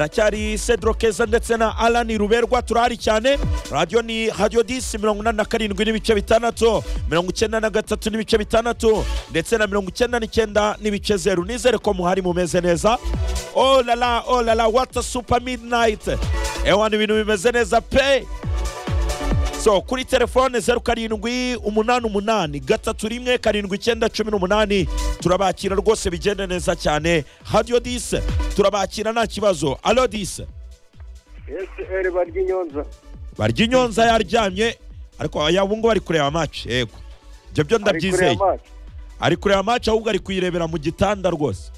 aracyari Cedro Keza ndetse na Alan Ruberwa turahari cyane radiyo ni radiyo disi mirongo inani na karindwi n'ibice bitandatu mirongo icyenda na gatatu n'ibice bitandatu ndetse na mirongo icyenda n'icyenda n'ibice zeru nizere ko muhari mumeze neza olala olala wata supa midinayiti ewa ni ibintu bimeze neza pe so kuri telefone zeru karindwi umunani umunani gatatu rimwe karindwi icyenda cumi n'umunani turabakira rwose bigenda neza cyane radiyo disi turabakira nta kibazo alo disi eseri barya inyonza barya inyonza yaryamye ariko yaba ngubu ari kureba match yego ibyo byo ari ndabyizeye kureba amaso ari kureba match ahubwo ari kuyirebera mu gitanda rwose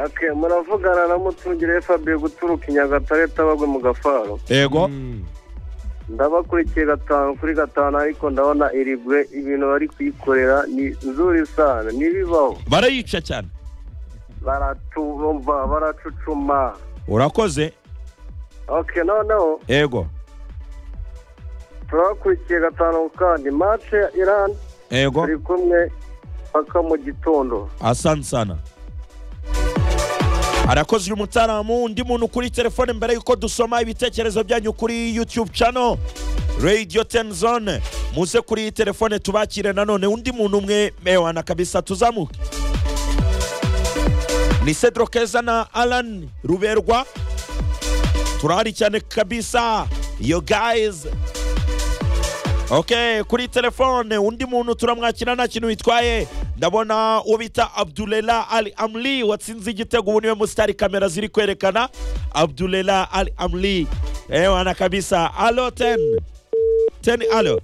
ake muravugana na mutungire fabien guturuka i nyagatare tabagwe mu gafaro yego ndabakurikiye gatanu kuri gatanu ariko ndabona irigwe ibintu bari kuyikorera ni nzuri sana ntibibaho barayica cyane baratumva baracucuma urakoze oke noneho yego turabakurikiye gatanu kandi mace ya iran yego turi kumwe paka mu gitondo asante sana arakoze uyu mutaramu undi muntu kuri telefone mbere y'uko dusoma ibitekerezo byanyu kuri youtube channel radio ten zone muze kuri telefone tubakire nanone undi muntu umwe mewana kabisa tuzamuke ni cedro keza na alan ruberwa turahari cyane kabisa yo guys ok kuri telefone undi muntu turamwakira nta kintu bitwaye ndabona uwo bita abdulela ali amli watsinze igitego ubu niwe musitari kamera ziri kwerekana abdulela ali amli ewana kabisa alo teni teni alo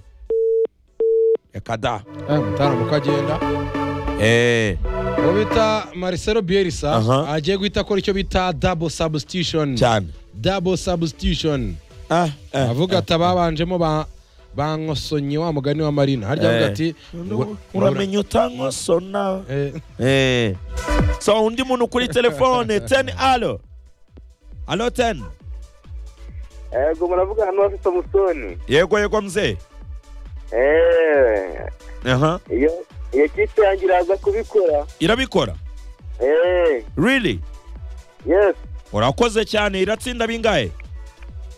reka da Eh, mutaramu uko agenda eee uwo bita marcelo bielsa Aha. agiye guhita akora icyo bita double substitution cyane double substitution ah ah, avuga ah. ati ababanjemo ba bankosonye wa mugani wa marina harya avuga Eh. ati Ura- uramenye uramenya utankosona Eh. so undi muntu kuri telefone teni alo alo teni yego muravugana n'uwafite samusoni yego yego mzee eee aha iyo iyo kipe yanjye iraza kubikora irabikora eee really yesi urakoze cyane iratsinda bingahe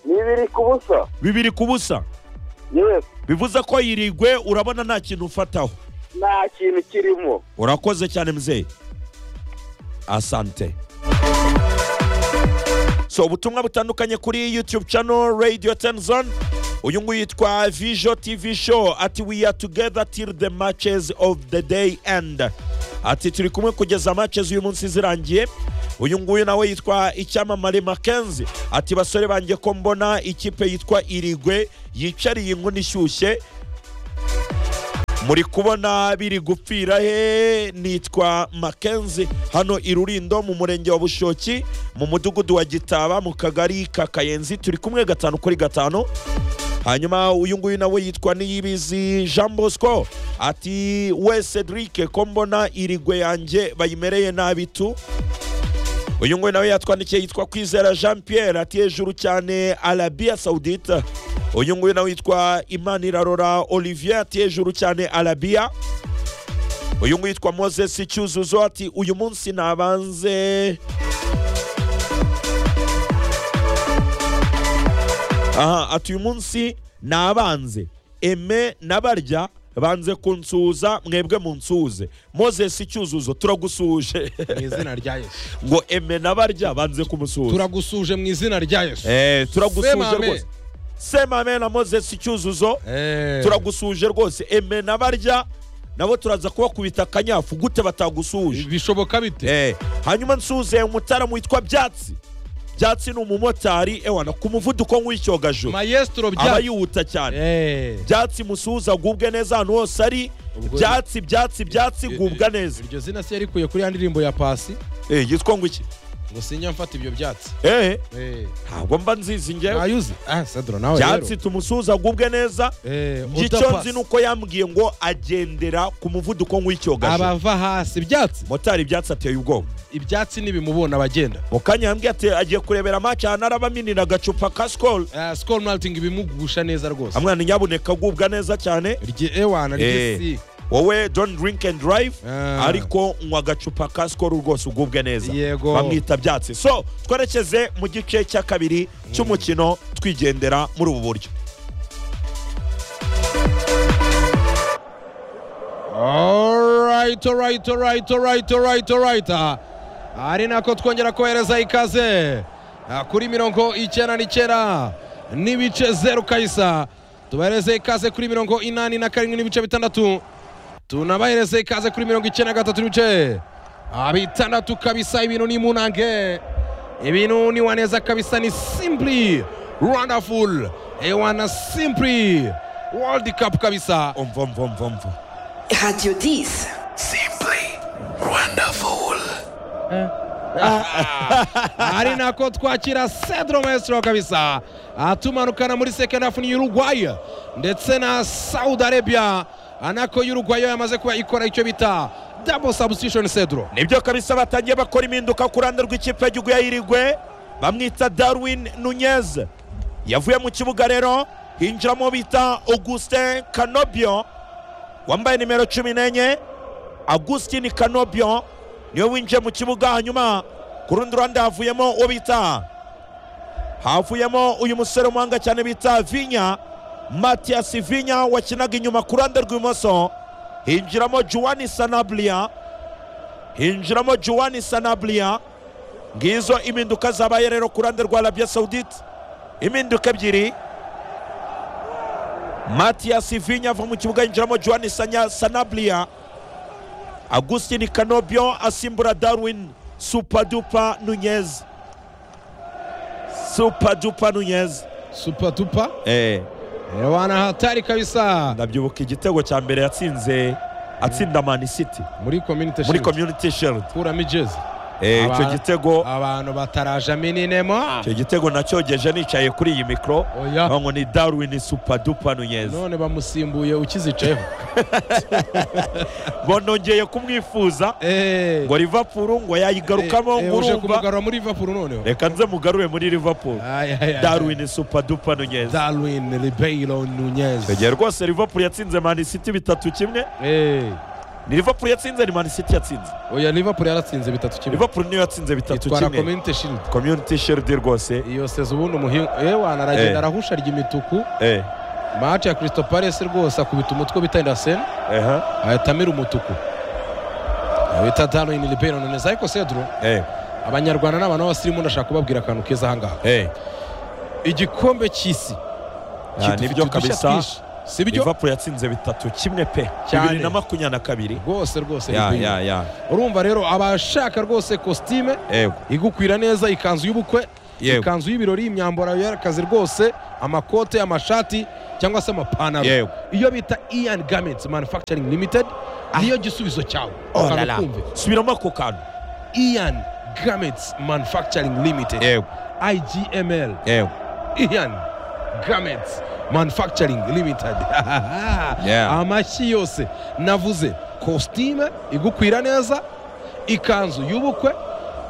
ni ibiri ku busa bibiri ku busa yesi bivuze ko yirigwe urabona nta kintu ufataho nta kintu kirimo urakoze cyane mzee asante so ubutumwa butandukanye kuri youtube channel radio tenzon uyu nguyu yitwa vijo tv show ati we are together till the matches of the day end ati turi kumwe kugeza matches uyu munsi zirangiye uyu nguyu nawe yitwa icyamamare makenzi ati basore banjye ko mbona ikipe yitwa irigwe yicariye inkoni ishyushye muri kubona biri gupfira he nitwa makenzi hano i rurindo mu murenge wa bushoki mu mudugudu wa gitaba mu kagari ka kayenzi turi kumwe gatanu kuri gatanu hanyuma uyu nguyu nawe yitwa niyibizi jean bosco ati we cedric ko mbona irigwe yanjye bayimereye nabi tu uyu nguyu nawe yatwandikiye yitwa kwizera jean pierre ati hejuru cyane arabiya saudite uyu nguyu nawe yitwa imanirarora olivier ati hejuru cyane arabiya uyu nguyu yitwa moses cyuzuzo ati uyu munsi nabanze aha ati uyu munsi nabanze eme n'abarya banze kunsuhuza mwebwe munsuhuze moses cyuzuzo turagusuhuje mu izina rya yesu ngo eme n'abarya banze kumusuhuza turagusuje mu izina rya yesu Eh, turagusuhuje Semame. rwose semame na moses cyuzuzo Eh. turagusuhuje rwose eme n'abarya nabo turaza kubakubita akanyafu gute batagusuhuje bishoboka bite Eh, hanyuma nsuze umutaramu witwa byatsi byatsi ni umumotari ewana ku muvuduko nk'w'icyogajuru mayesitoro aba bya yihuta cyane Eh. byatsi musuhuza agubwe neza ahantu hose ari Ubwo- byatsi byatsi byatsi gubwa neza iryo zina se yarikuye kuri ya ndirimbo ya pasi Eh, yitwa ngo iki ngo sinjya mfata ibyo byatsi Eh, Eh. ntabwo mba nzizi njyewe nayuzi ah sadro nawe byatsi tumusuhuza agubwe neza rero Eh, icyo udapasi. nzi ni uko yambwiye ngo agendera ku muvuduko nk'w'icyogajuru abava hasi ibyatsi motari ibyatsi ateye ubwoba ibyatsi ntibimubona abagenda mu kanya yambwiye ati agiye kurebera match ahantu arabaminira agacupa ka sikoro Ah, skol malting ibimugusha neza rwose amwana nyabuneka agubwa neza cyane rye ewana Eh. rye si wowe don't drink and drive Ah. ariko nywa agacupa ka sikoro rwose ugubwe neza Yego. bamwita byatsi so twerekeze mu gice cya kabiri cy'umukino twigendera muri ubu buryo Alright, alright, alright, alright, alright, alright. Ah, Ari nako twongera kohereza ikaze Ah, kuri mirongo icyenda n'icyenda n'ibice zeru kahisa tubahereze ikaze kuri mirongo inani na karindwi n'ibice bitandatu tunabahereze ikaze kuri mirongo icyenda na gatatu n'ibice Ah, bitandatu kabisa ibintu ni munange ibintu ni waneza kabisa ni simply wonderful ewana simply world cup kabisa umva mva mva mva Radio 10. ari nako twakira Cedro Maestro kabisa atumanukana muri second half ni Uruguay ndetse na Saudi Arabia anako Uruguay yo yamaze kuba ikora icyo bita double substitution Cedro nibyo kabisa batangiye bakora impinduka ku ruhande rw'ikipe y'igihugu ya irigwe bamwita darwin nunez yavuye mu kibuga rero hinjiramo bita augustin kanobyo wambaye nimero cumi n'enye augustin kanobyo niwe winjiye mu kibuga hanyuma ku rundi ruhande havuyemo uwo bita havuyemo uyu musore w'umuhanga cyane bita vinya matiyasi vinya wakinaga inyuma ku ruhande rw'ibumoso hinjiramo juwani sanablia hinjiramo juwani sanablia ngizo impinduka zabaye rero ku ruhande rwa arabia saudite impinduka ebyiri matiyas vinya ava mu kibuga yinjiramo juwani Sanya- sanablia agustin kanobyo asimbura darwin supadupa nunez supadupa nunez super tupa eh. ewana hatari kabisa ndabyibuka igitego cya mbere yatsinze atsinda mani city muri community muri shield community shield kuramo ijezi eh, icyo Aba- gitego abantu batarajamo ininemo icyo gitego nacyogeje nicaye kuri iyi mikoro oya ngo ni darwin supadupa nunez none bamusimbuye ukizicayeho banongeye kumwifuza Eh, ngo liverpool ngo yayigarukamo eh, eh, ngo uje urumva kumugarura muri Liverpool noneho reka nze mugarure muri liverpool Ay, ay, ay. darwin supadupa nunez Darwin Ribeiro Nunez igihe rwose liverpool yatsinze man city bitatu kimwe Eh, ni liverpool yatsinze ni man city yatsinze oya Liverpool yaratsinze bitatu kimwe liverpool niyo yatsinze bitatu itwara kimwe community shield community shield rwose iyo seza ubundi umuhingu ewana aragenda Eh. arahusha arya imituku eh match ya Crystal Palace rwose akubita umutwe bita Ndasen aha ahita amira umutuku bita Darwin Ribeiro Nunez ariko Cedro eh abanyarwanda n'abantu b'abasirimu ndashaka kubabwira akantu keza ahangaha eh igikombe cy'isi Ah, kidufitiye nibyo udushya kabisa. twinshi, si byo liverpool yatsinze bitatu kimwe pe Cyane. bibiri na makumyabiri na kabiri rwose rwose ya Ribeiro. ya ya urumva rero abashaka rwose kositime yego igukwira neza ikanzu y'ubukwe Yego. ikanzu y'ibirori imyambaro y'akazi rwose amakote amashati cyangwa se amapantaro Yego. iyo bita ian garments manufacturing limited niyo gisubizo cyawe Oh la Akantu la. kumve. subiramo ako kantu ian garments manufacturing limited yego igml yego ian garments manufacturing limited Yeah. amashyi yose navuze kositime igukwira neza ikanzu y'ubukwe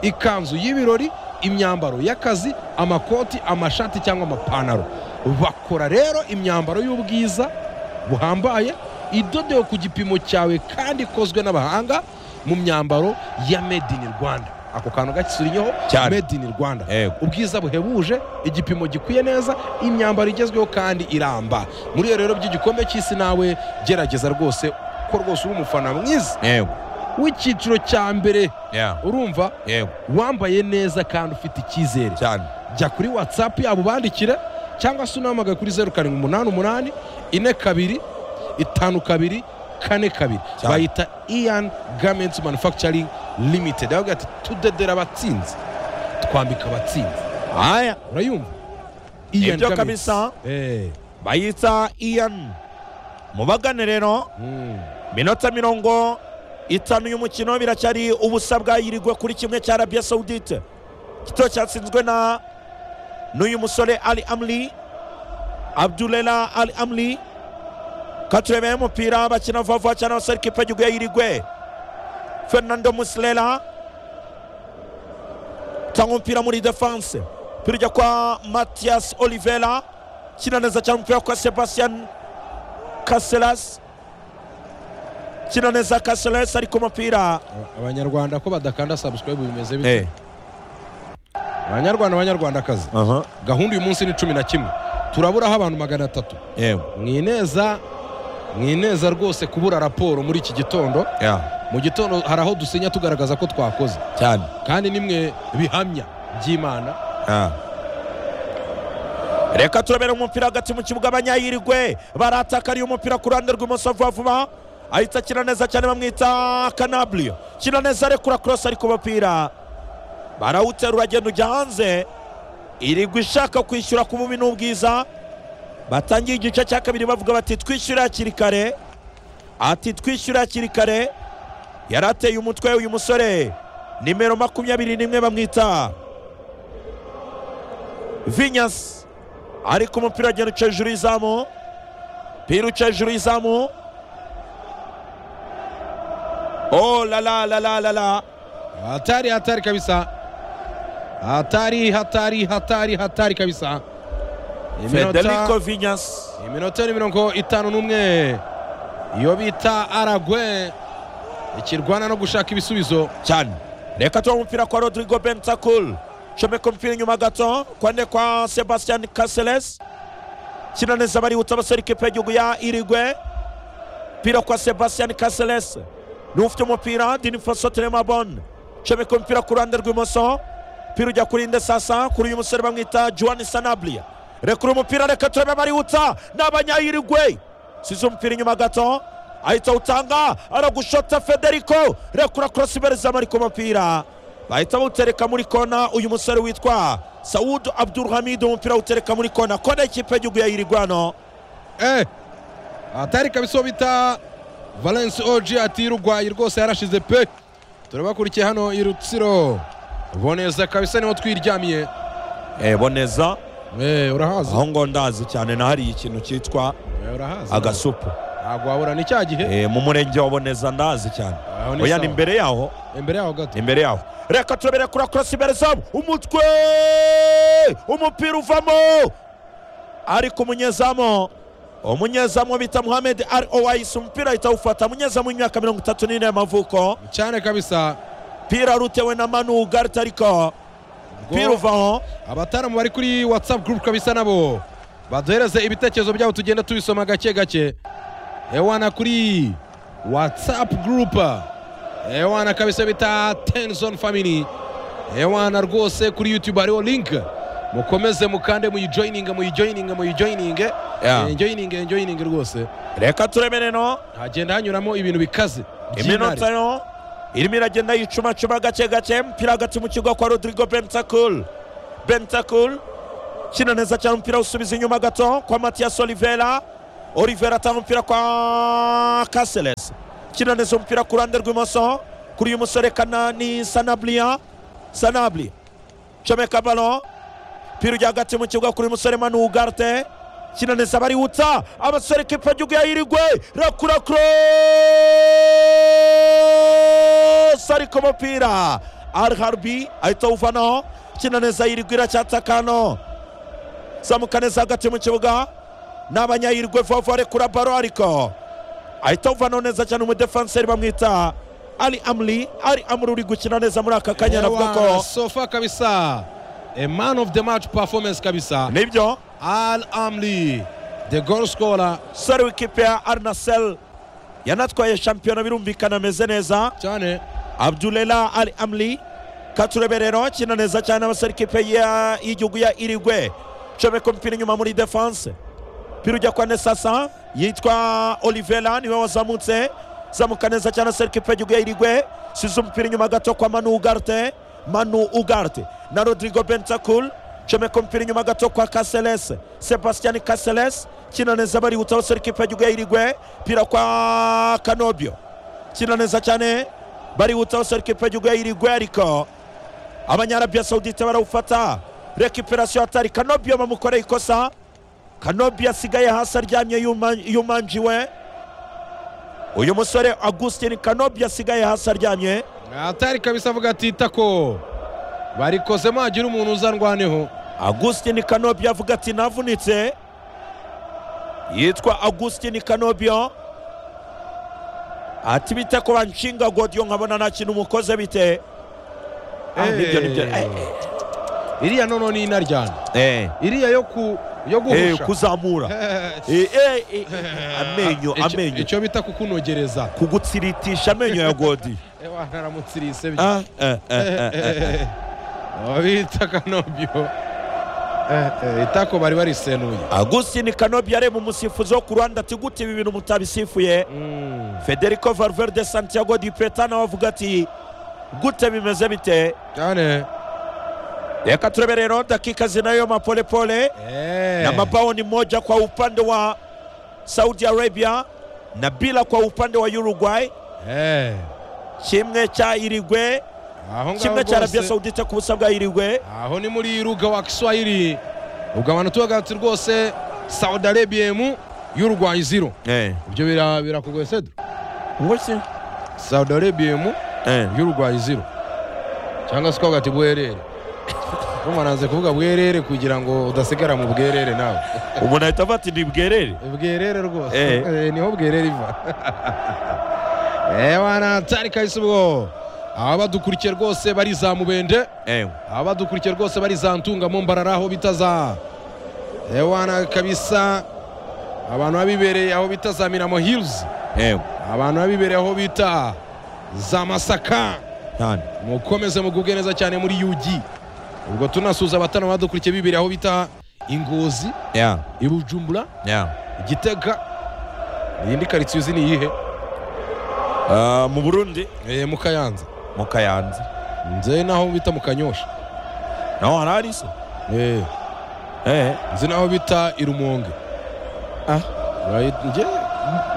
ikanzu y'ibirori imyambaro y'akazi amakoti amashati cyangwa amapantaro bakora rero imyambaro y'ubwiza buhambaye idodewe ku gipimo cyawe kandi ikozwe n'abahanga mu myambaro ya made in rwanda ako kantu gakisurinyeho Cyane. made in rwanda Yego. ubwiza buhebuje igipimo gikwiye neza imyambaro igezweho kandi iramba muri iyo rero by'igikombe cy'isi nawe gerageza rwose ko rwose uri umufana mwiza yego w'icyiciro cya mbere ya urumva yego wambaye neza kandi ufite icyizere cyane jya kuri watsapu yabo ubandikire cyangwa se unahamagaye kuri zeru karindwi umunani umunani ine kabiri itanu kabiri kane kabiri Cyane. bayita ian gamenti manufacturing limited aho ati tudedera abatsinzi twambika abatsinzi aya urayumva Ibyo kabisa. Eh, bayita ian mubagane rero mm. minota mirongo itanu y'umukino biracyari ubusa bwayirigwe kuri kimwe cya arabia saudite igitego cyatsinzwe na n'uyu musore ali amli abdulela ali amli katurebeye umupira bakina vuba vuba cyane abasore kipe y'igihugu ya irigwe fernando musilela tanga umupira muri defanse umupira ujya kwa matias olivera kina neza cyane umupira kwa sebastian kaselas kina neza Caceres ari ku mupira abanyarwanda ko badakanda subscribe bimeze bite Eh, abanyarwanda abanyarwandakazi aha, gahunda uyu munsi ni cumi na kimwe turaburaho abantu magana atatu yewe, mwineza mwineza rwose kubura raporo muri iki gitondo yeah, mu gitondo hari aho dusinya tugaragaza ko twakoze cyane kandi nimwe bihamya by'imana Ah. reka turabera umupira hagati mu kibuga abanyayirigwe baratakariye umupira ku ruhande rw'imoso vuba vuba ahita akina neza cyane bamwita kanaburiyo kina neza arekura korosi ari ku mupira barawuterura agenda ujya hanze irigwe ishaka kwishyura ku bubi n'ubwiza batangiye igice cya kabiri bavuga bati twishyure hakiri kare ati twishyure hakiri kare yari ateye umutwe uyu musore nimero makumyabiri n'imwe bamwita vinyasi ariko umupira agenda uca hejuru y'izamu umupira uca hejuru y'izamu oh la la la la la la hatari hatari kabisa hatari hatari hatari hatari kabisa federico vinyasi iminota ni mirongo itanu n'umwe iyo bita aragwe ikirwana no gushaka ibisubizo cyane reka tuba umupira kwa rodrigo bentakul comeka umupira inyuma gato kwande kwa sebastian caseles kina neza barihuta abasore ikipe y'igihugu ya irigwe umupira kwa sebastian caseles niwe ufite umupira dinifoso telemabon comeka umupira ku ruhande rw'imoso umupira ujya kuri indesasa kuri uyu musore bamwita juan sanabria rekura umupira reka turebe barihuta ni abanyayirigwe size umupira inyuma gato ahita utanga aragushota federico rekura korosi imbere zamu ari ku mupira bahita bawutereka muri kona uyu musore witwa sawudu abdurhamid umupira awutereka muri kona kona y'ikipe y'igihugu ya yirigwano eh hatari kabisa uwo bita valence oji ati rugwayi rwose yarashize pe turabakurikiye hano i rutsiro boneza kabisa niho twiryamiye boneza eh urahazi aho ngo ndazi cyane nahariye ikintu cyitwa Eh, urahazi agasupu ntabwo wabura ni cya gihe Eh, mu murenge wa boneza ndazi cyane Aho ni oya ni sawa. imbere yaho imbere yaho gato imbere yaho reka turabere kuri akorasi imbere zamu umutwe umupira uvamo ariko umunyezamu umunyezamu bita muhamed ari owayisi umupira ahita awufata umunyezamu w'imyaka mirongo itatu n'ine y'amavuko cyane kabisa umupira wari utewe na manu ugarita ariko umupira uvaho abataramu bari kuri whatsapp group kabisa nabo baduhereze ibitekerezo byabo tugenda tubisoma gake gake ewana kuri whatsapp group ewana kabisa bita tenson family ewana rwose kuri youtube hariho link mukomeze mukande muyijoyininge muyijoyininge muyijoyininge Yeah. enjoyininge enjoyininge rwose reka turebe no hagenda hanyuramo ibintu bikaze by'intare. iminota yo irimo iragenda yicumacuma gake gake umupira hagati mu kigo kwa rodrigo bentakul bentakul kina neza cyane umupira awusubiza inyuma gato kwa matias olivera olivera atanga umupira kwa kaseles kina neza umupira ku ruhande rw'imoso kuri uyu musore kanani sanablia sanabli comeka balo umupira ujya hagati mu kibuga kuri uyu musore manu ugarte kina neza barihuta abasore kipe y'igihugu ya irigwe rakura cross ariko umupira arharbi ahita awuvanaho kina neza yirigwe iracyatakano zamuka neza hagati mu kibuga ni abanyayirigwe vuba vuba rekura baro ariko ahita awuvanaho neza cyane umudefanseri bamwita ari amuri ari amuri uri gukina neza muri aka kanya navuga Ewana, ko sofa kabisa a man of the match performance kabisa nibyo Al Amli, the goal scorer. sore w'ikipe ya arnasel yanatwaye shampiyona birumvikana ameze neza Cyane. abdulela ali amli katureberero akina neza cyane abasore ikipe ya- y'igihugu ya irigwe comeka umupira inyuma muri defanse umupira ujya kwa nesasa yitwa olivera niwe wazamutse zamuka neza cyane abasore ikipe y'igihugu ya irigwe size umupira inyuma gato kwa manu ugarte manu ugarte na rodrigo bentakul comeka umupira inyuma gato kwa kaseles sebastian kaseles kina neza barihuta abasore ikipe y'igihugu ya irigwe pira kwa kanobyo kina neza cyane barihuta abasore ikipe y'igihugu ya irigwe ariko abanyarabiya sawudite barawufata rekiperasiyo hatari kanobyo bamukoreye ikosa kanobyo asigaye hasi aryamye yuma- yumanjiwe uyu musore augustin kanobyo asigaye hasi aryamye Atari kabisa avuga ati tako. Barikoze magira umuntu uzandwaneho. augustin kanobyo avuga ati navunitse yitwa augustin kanobyo ati bite ko banshinga godiyo nkabona nta kintu mukoze bite Ah, nibyo nibyo Eh, iriya nono ni inaryana eh, iriya yo ku yo eh, guhusha kuzamura Eh, Eh, eh, eh, eh, amenyo icyo- amenyo icyo bita kukunogereza kugutsiritisha amenyo ya godi Eh, wa, naramutsirise bye. Ah, eh, eh, eh, eh, eh. Aba bita akanobyo itako bari barisenuye agustin kanobyi areba umusifuzi wo ku ruhande ati gute ibi bintu mutabisifuye Mm. federico valverde santiago di peta nawe avuga ati gute bimeze bite cyane reka turebe rero dakika zinayo mapolepole Eh. na mabao ni moja kwa upande wa saudi arabia na bila kwa upande wa uruguay Eh. kimwe cya irigwe aho ngaho kimwe cya arabia rwose saudite ku busa bwa irigwe aho ni muri ruga wa kiswahili ubwo abantu tuvuga ati rwose saudi arabia mu y'urwayi ziro ibyo bira- birakugoye sedro ngusi saudi arabia mu y'urwayi ziro cyangwa se ukavuga ati bwerere umaranze kuvuga bwerere kugira ngo udasigara mu bwerere nawe umuntu ahita avuga ati ntibwerere bwerere rwose Eh. Eh, niho bwerere iva ewana tari kahise ubwo abadukurikiye rwose barizamubende abadukurikiye rwose barizantunga mu mbarara aho bita za ewana kabisa abantu babibereye aho bita za miramo hills abantu babibereye aho bita za masaka cyane mukomeze mugubwe neza cyane muri yugi ubwo tunasuza abatanu badukurikiye bibereye aho bita ingozi ya i bujumbura ya igitega iyi ni karitsiye uzi ni iyihe Ah, mu burundi Eh, mu kayanza mu kayanza nze naho bita mu kanyosha naho hari hari se Eh, Eh, nzi naho bita i rumonge Ah. Urayi- nge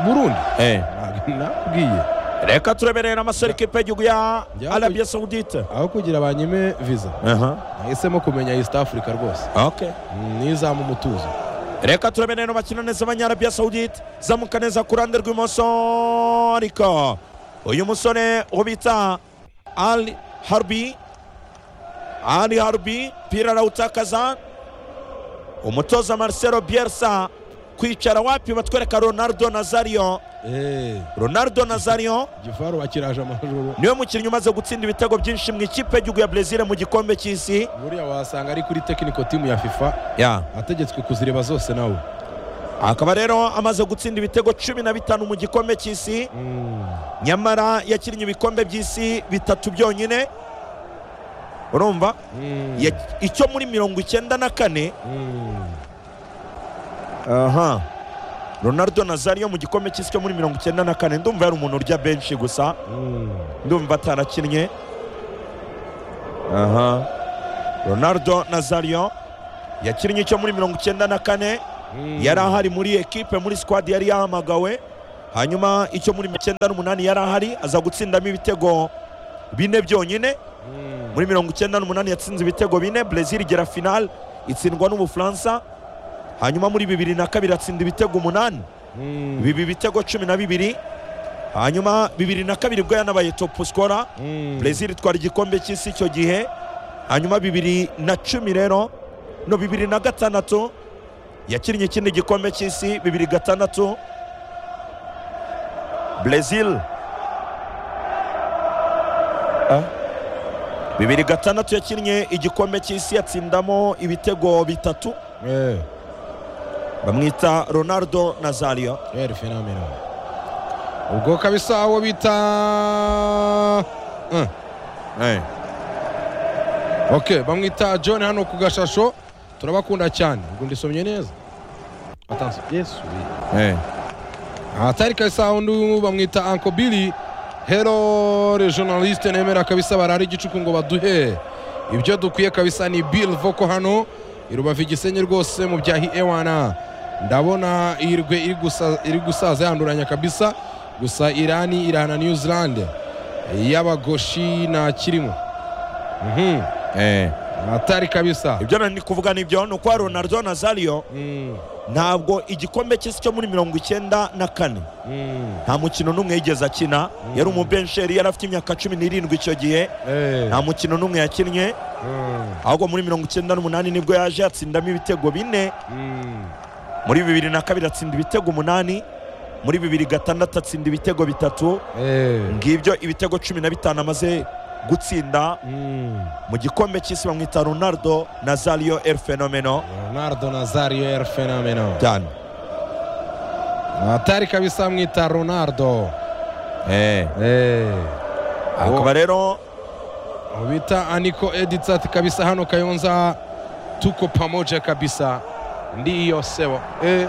burundi eh. Ntabwo nakubwiye reka tureberera amaserekipe y'igihugu ya Ya- arabia saudite aho kugira banyime visa nahisemo kumenya east africa rwose Okay. nizamu umutuzo reka turebe rero bakina neza abanyarabiya sawudite zamuka neza ku ruhande rw'imoso ariko uyu musore uwo bita ali harbi ali harbi pira arawutakaza umutoza marcelo bielsa kwicara wapi batwereka ronaldo nazario ronaldo nazario gifaru bakiraje amajoro niwe mukinnyi umaze gutsinda ibitego byinshi mu ikipe y'igihugu ya brezil mu gikombe cy'isi buriya wasanga ari kuri tekiniko timu ya fifa yeah. ategetswe kuzireba zose nawe akaba rero amaze gutsinda ibitego cumi na bitanu mu gikombe cy'isi nyamara yakinnye ibikombe by'isi bitatu byonyine urumva Ya- icyo muri mirongo icyenda na kane aha ronaldo nazario mu gikombe cy'isi cyo muri mirongo icyenda na kane ndumva yari umuntu urya benshi gusa ndumva atarakinnye aha ronaldo nazario yakinnye icyo muri mirongo icyenda na kane yari ahari muri ekipe muri squad yari yahamagawe hanyuma icyo muri mirongo icyenda n'umunani yari ahari aza gutsindamo ibitego bine byonyine muri mirongo icyenda n'umunani yatsinze ibitego bine brezil igera final itsindwa n'ubufaransa hanyuma muri bibiri na kabiri atsinda ibitego umunani biba ibitego cumi na bibiri hanyuma bibiri na kabiri ubwo yanabaye top scorer brezil itwara igikombe cy'isi icyo gihe hanyuma bibiri na cumi rero no bibiri na gatandatu yakinnye ikindi gikombe cy'isi bibiri gatandatu brezil Ah. bibiri gatandatu yakinnye igikombe cy'isi yatsindamo ibitego bitatu bamwita ronaldo nazario eri fenameno ubwo kabisa uwo bita Eh, ok bamwita john hano ku gashasho turabakunda cyane ubwo ndisomye neza atansi yesu aha tari kabisa undi bamwita anko bili hero regionaliste nemera kabisa barara igicuku ngo baduhe ibyo dukwiye kabisa ni bill voko hano irubavu igisenyi rwose mu byahi ewana ndabona irwe iri gusa- iri gusaza yanduranya kabisa gusa irani irahana new zealand y'abagoshi nta kirimo Mhm. atari kabisa ibyo nari ndi kuvuga nibyo ni uko ronaldo nazario Mm, ntabwo igikombe cy'isi cyo muri mirongo icyenda na kane mm, nta mukino n'umwe yigeze akina yari umubensheri yari afite imyaka cumi n'irindwi icyo gihe eh, nta mukino n'umwe yakinnye mm, ahubwo muri mirongo icyenda n'umunani nibwo yaje yatsindamo ibitego bine mm, muri bibiri na kabiri atsinda ibitego umunani muri bibiri gatandatu atsinda ibitego bitatu Eh. ngibyo ibitego cumi na bitanu amaze gutsinda Mm. mu gikombe cy'isi bamwita ronaldo nazario el fenomeno Leonardo Nazario El Fenomeno. cyane Atari kabisa amwita Ronaldo. Eh, Eh. akaba rero Uwo bita Aniko Editsat kabisa hano Kayonza tuko pamoja kabisa. Ndiyo sewa. Eh.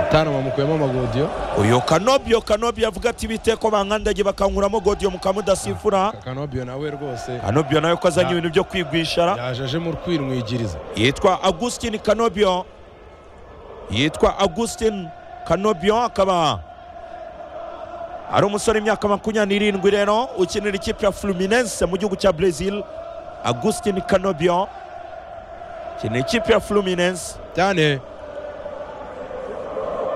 Mtano bamukuyemo amagodio. uyu kanobyo kanobyo avuga ati biteko bankandage bakankuramo godiyo mukamudasifura Kakanobio nawe rwose kanobyo nawe ko azanye Ya. ibintu byo kwigwishara yaje aje mu kwirwigiriza. yitwa augustin kanobyo yitwa augustin kanobyo akaba ari umusore w'imyaka makumyabiri n'irindwi rero ukinira ikipe ya fluminense mu gihugu cya brazil augustin kanobyo ukinira ikipe ya fluminense Cyane.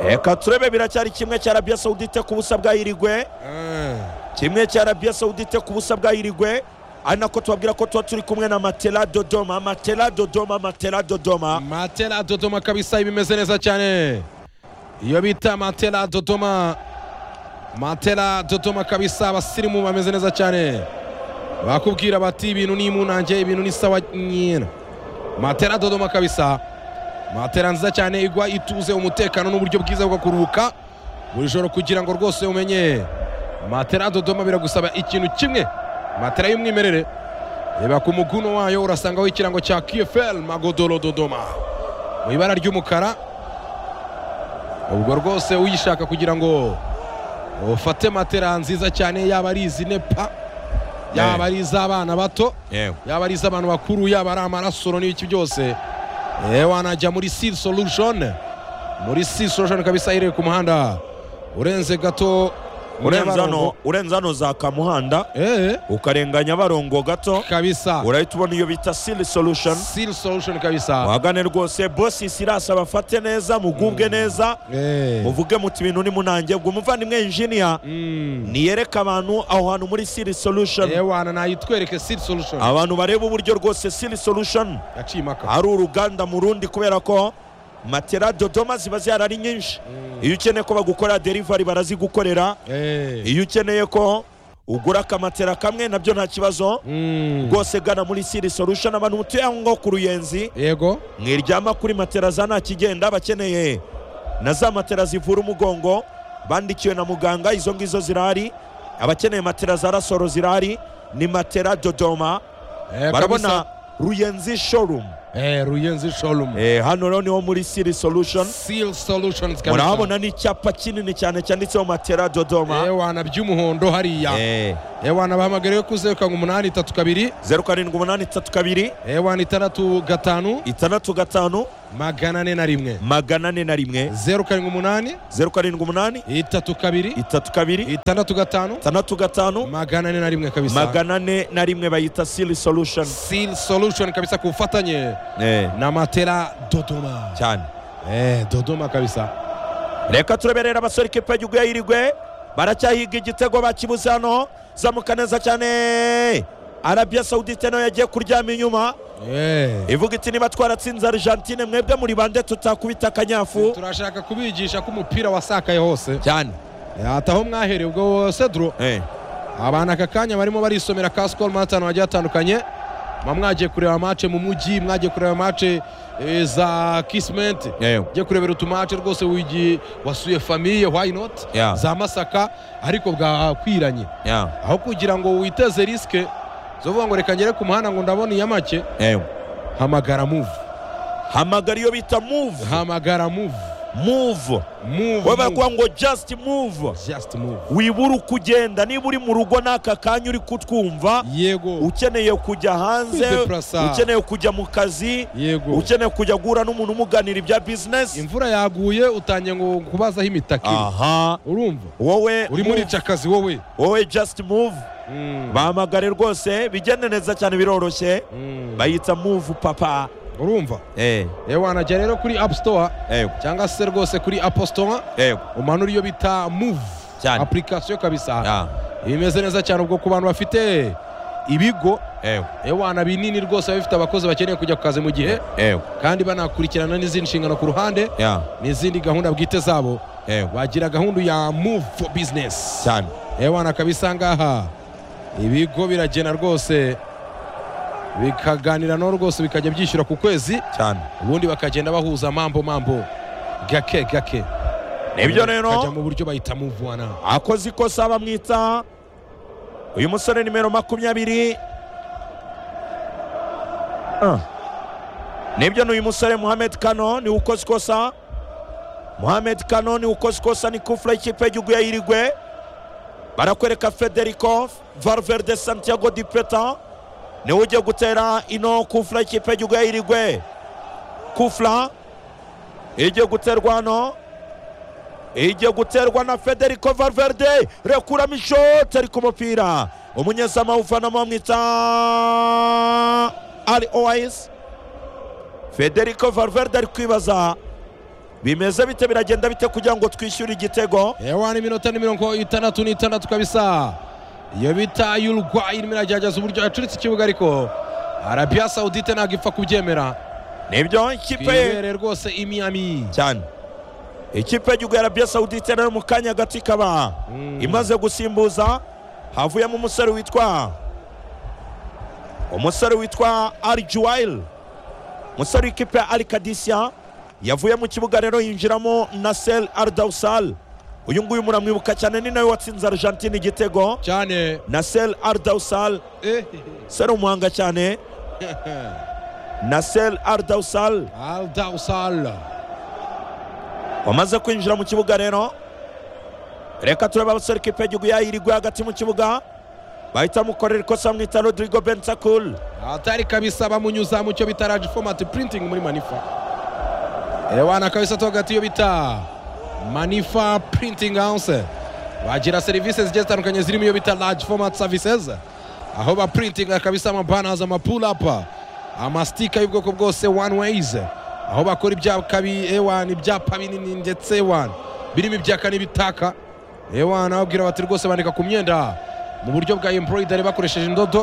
reka turebe biracyari kimwe cya arabia saudite ku busa bwa irigwe Eh. kimwe cya arabia saudite ku busa bwa irigwe ari nako tubabwira ko tuba turi kumwe na matela dodoma matela dodoma matela dodoma Matela Dodoma kabisa bimeze neza cyane. Iyo bita Matela Dodoma. Matela Dodoma kabisa abasirimu bameze neza cyane. Bakubwira bati ibintu ni munanje ibintu ni sawa nyina. Matela Dodoma kabisa. Matela nziza cyane igwa ituze umutekano n'uburyo bwiza bwo kuruhuka buri joro kugira ngo rwose umenye Matela Dodoma biragusaba ikintu kimwe Matela y'umwimerere reba ku muguno wayo urasangaho ikirango cya KFL Magodoro Dodoma mu ibara ry'umukara ubwo rwose uyishaka kugira ngo ufate matera nziza cyane yaba ari izi nepa yaba ari iz'abana bato yewe yaba ari iz'abantu bakuru yaba ari amarasoro n'ibiki byose eh, wanajya muri Seal Solution muri Seal Solution kabisa iherereye ku muhanda urenze gato urenze hano Nyabarongo. urenze hano za kamuhanda eh ukarenganya barongo gato kabisa urahita ubona iyo bita sili solution Seal Solution kabisa wagane rwose bosi sirasa bafate neza mugubwe neza eh muvuge muti ibintu ni munangebwe umuvandimwe injiniya Mm. niyereke abantu aho hantu muri sili solution ewana nayitwereke Seal Solution abantu bareba uburyo rwose sili solution yaciye impaka ari uruganda mu rundi kubera ko matera dodoma ziba zihari ari nyinshi iyo ukeneye ko bagukorera derivari barazigukorera Eh. iyo ukeneye ko ugura akamatera kamwe nabyo nta kibazo Mm. rwose gana muri siri solution abantu mutuye aho ngaho ku ruyenzi yego mwiryama kuri matera za nta kigenda bakeneye na za matera zivura umugongo bandikiwe na muganga izo ngizo zirahari abakeneye matera za rasoro zirahari ni matera dodoma Eh, barabona kabisa. ruyenzi showroom Eh, ruyenzi showroom Eh, hano rero niho muri siri solution seal solutions kabisa. murahabona n'icyapa kinini cyane cyanditseho matera dodoma ewana by'umuhondo hariya ewana bahamagariwe ku zeru karindwi umunani itatu kabiri zeru karindwi umunani itatu kabiri ewana itandatu gatanu itandatu gatanu magana ane na rimwe magana ane na rimwe zeru karindwi umunani zeru karindwi umunani itatu kabiri itatu kabiri itandatu gatanu itandatu gatanu magana ane na rimwe kabisa magana ane na rimwe bayita siri solution seal solution kabisa ku bufatanye na matera dodoma cyane eh, dodoma kabisa reka tureberera abasore ikipe y'igihugu ya irigwe baracyahiga igitego bakibuze hano zamuka neza cyane arabia saudite nayo yagiye kuryama inyuma eh. ivuga iti niba twaratsinze argentine mwebwe muri bande tutakubita akanyafu turashaka kubigisha ko umupira wasakaye hose cyane ataho mwahereye ubwo sedro abantu aka kanya barimo barisomera ka sikoro matanu hagiye hatandukanye muba mwagiye kureba mace mu mujyi mwagiye kureba mace eh, za kisimenti ugiye kurebera utumace rwose wigi wasuye famiye why not Yeah. za masaka ariko bwakwiranye aho kugira ngo witeze risike zo kuvuga ngo reka ngere ku muhanda ngo ndabona iya make hamagara move hamagara iyo bita move hamagara move move move, we move. barakuvuga ngo just move just move wibura uko ugenda niba uri mu rugo n'aka kanya uri kutwumva yego ukeneye kujya hanze Kwideplasa. ukeneye kujya mu kazi yego ukeneye kujya guhura n'umuntu umuganira ibya bizinesi imvura yaguye utangiye ngo kubazaho imitaka iri. aha urumva wowe uri muri move. akazi wowe wowe just move Mm. bahamagare rwose bigende neza cyane biroroshye Mm. bayita move papa urumva eh yewe wanajya rero kuri apu store eh cyangwa se rwose kuri apu store eh umanura iyo bita move Cyane. apurikasiyo kabisa bimeze neza cyane ubwo ku bantu bafite ibigo eh yewe wana binini rwose biba bifite abakozi bakeneye kujya ku kazi mu gihe eh kandi banakurikirana n'izindi nshingano ku ruhande yeah n'izindi gahunda bwite zabo ewe bagira gahunda ya move for business cyane ewana kabisa ngaha ibigo biragena rwose bikaganira no rwose bikajya byishyura ku kwezi cyane ubundi bakagenda bahuza mambo mambo gake gake nibyo rero bakajya mu buryo bahita muvuana akoze ikosa bamwita uyu musore nimero makumyabiri Ah. nibyo ni uyu musore muhamed kano niwe ukoze ikosa muhamed kano niwe ukoze ikosa ni kufura y'ikipe y'igihugu ya irigwe barakwereka federico valverde santiago di peta niwe ugiye gutera ino kufura y'ikipe y'igihugu ya irigwe kufura igiye guterwa hano igiye guterwa na federico valverde rekuramo ishoti ari ku mupira umunyezamu uvanamo bamwita ari oayisi federico valverde ari kwibaza bimeze bite biragenda bite kugira ngo twishyure igitego ewana iminota ni mirongo itandatu n'itandatu kabisa iyo bita y'urwayi irimo iragerageza uburyo yacuritse ikibuga ariko arabiya sawudite ntabwo ipfa kubyemera nibyo ikipe ye ibereye rwose imiyami cyane ikipe y'igihugu ya arabiya sawudite nayo mu kanya hagati ikaba imaze gusimbuza havuyemo umusore witwa umusore witwa arjuwayili umusore w'ikipe ya alikadisiya yavuye mu kibuga rero yinjiramo nasel ardawusal uyu nguyu muramwibuka cyane ni nawe watsinze argentine igitego cyane nasel ardawusal sera umuhanga cyane nasel ardawusal aldawusal wamaze kwinjira mu kibuga rero reka turebe abasore ikipe y'igihugu yayirigwe hagati mu kibuga bahita bamukorera ikosa bamwita rodrigo bensakul atari kabisa bamunyuza mu cyo bita large format printing muri manifa ewana kabisa to hagati yo bita manifa printing house bagira serivisi zigiye zitandukanye zirimo iyo bita large format services aho baprintinga kabisa amabanners amapull up amastika y'ubwoko bwose one ways aho bakora ibyapa bi- ewana ibyapa binini ndetse ewana birimo ibyaka n'ibitaka ewana babwira bati rwose bandika ku myenda mu buryo bwa embroidery bakoresheje indodo